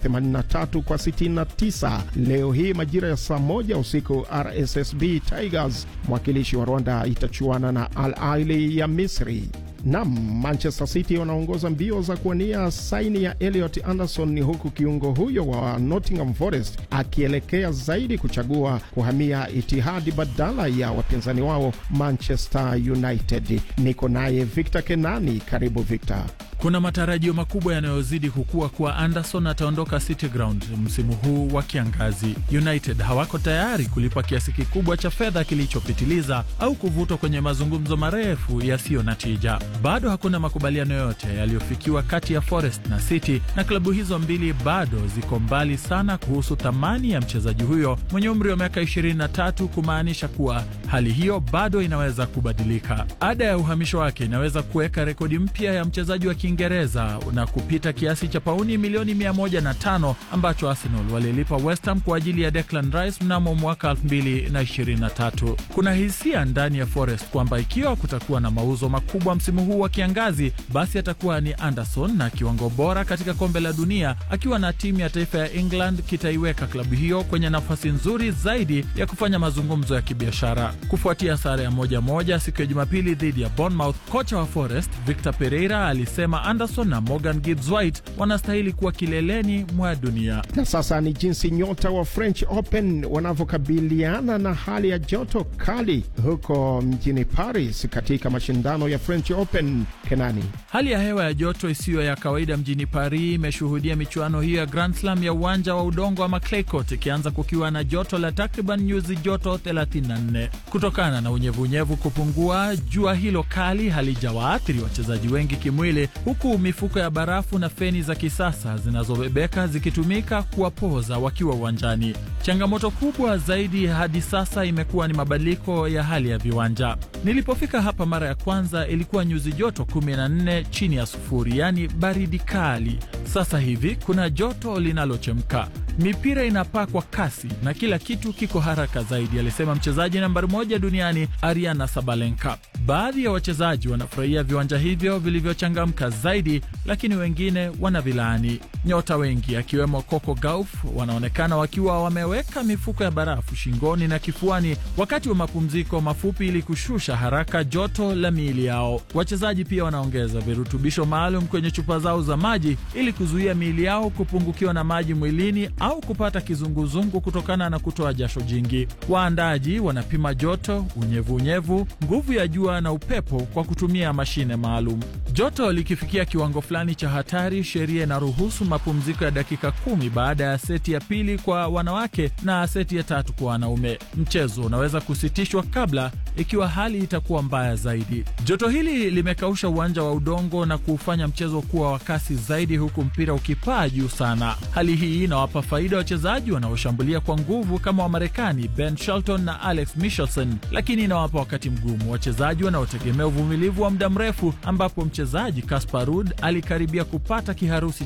83 kwa 69. Leo hii majira ya saa moja usiku RSSB Tigers mwakilishi wa Rwanda itachuana na Al Ahly ya Misri. Nam, Manchester City wanaongoza mbio za kuwania saini ya Elliot Anderson, huku kiungo huyo wa Nottingham Forest akielekea zaidi kuchagua kuhamia Itihadi badala ya wapinzani wao Manchester United. Niko naye Victor Kenani. Karibu Victor. Kuna matarajio makubwa yanayozidi kukua kuwa Anderson ataondoka City Ground msimu huu wa kiangazi. United hawako tayari kulipa kiasi kikubwa cha fedha kilichopitiliza au kuvutwa kwenye mazungumzo marefu yasiyo na tija. Bado hakuna makubaliano yote yaliyofikiwa kati ya Forest na City, na klabu hizo mbili bado ziko mbali sana kuhusu thamani ya mchezaji huyo mwenye umri wa miaka 23, kumaanisha kuwa hali hiyo bado inaweza kubadilika. Ada ya uhamisho wake inaweza kuweka rekodi mpya ya mchezaji wa Kiingereza na kupita kiasi cha pauni milioni 105 ambacho Arsenal walilipa West Ham kwa ajili ya Declan Rice mnamo mwaka 2023. Kuna hisia ndani ya Forest kwamba ikiwa kutakuwa na mauzo makubwa msimu huu wa kiangazi, basi atakuwa ni Anderson na kiwango bora katika kombe la dunia akiwa na timu ya taifa ya England kitaiweka klabu hiyo kwenye nafasi nzuri zaidi ya kufanya mazungumzo ya kibiashara. Kufuatia sare ya moja moja siku ya Jumapili dhidi ya Bournemouth, kocha wa Forest Victor Pereira alisema Anderson na Morgan Gibbs White wanastahili kuwa kileleni mwa dunia. Na sasa ni jinsi nyota wa French Open wanavyokabiliana na hali ya joto kali huko mjini Paris katika mashindano ya French Open. Kenani, hali ya hewa ya joto isiyo ya kawaida mjini Paris imeshuhudia michuano hiyo ya Grand Slam ya uwanja wa udongo ama clay court ikianza kukiwa na joto la takriban nyuzi joto 34. Kutokana na unyevunyevu kupungua, jua hilo kali halijawaathiri wachezaji wengi kimwili, huku mifuko ya barafu na feni za kisasa zinazobebeka zikitumika kuwapoza wakiwa uwanjani. Changamoto kubwa zaidi hadi sasa imekuwa ni mabadiliko ya hali ya viwanja. Nilipofika hapa mara ya kwanza ilikuwa nyuzi joto 14 chini ya sufuri, yaani baridi kali. Sasa hivi kuna joto linalochemka, mipira inapaa kwa kasi na kila kitu kiko haraka zaidi, alisema mchezaji nambari moja duniani Ariana Sabalenka. Baadhi ya wachezaji wanafurahia viwanja hivyo vilivyochangamka zaidi, lakini wengine wanavilaani. Nyota wengi akiwemo Coco Gauff wanaonekana wakiwa wameweka mifuko ya barafu shingoni na kifuani wakati wa mapumziko mafupi ili kushusha haraka joto la miili yao. Wachezaji pia wanaongeza virutubisho maalum kwenye chupa zao za maji ili kuzuia miili yao kupungukiwa na maji mwilini au kupata kizunguzungu kutokana na kutoa jasho jingi. Waandaji wanapima joto, unyevunyevu, nguvu ya jua na upepo kwa kutumia mashine maalum. Joto likifikia kiwango fulani cha hatari, sheria inaruhusu mapumziko ya dakika kumi baada ya seti ya pili kwa wanawake na seti ya tatu kwa wanaume. Mchezo unaweza kusitishwa kabla ikiwa hali itakuwa mbaya zaidi. Joto hili limekausha uwanja wa udongo na kuufanya mchezo kuwa wa kasi zaidi, huku mpira ukipaa juu sana. Hali hii inawapa faida wachezaji wanaoshambulia kwa nguvu kama Wamarekani Ben Shelton na Alex Michelson, lakini inawapa wakati mgumu wachezaji wanaotegemea uvumilivu wa muda mrefu, ambapo mchezaji Casper Ruud alikaribia kupata kiharusi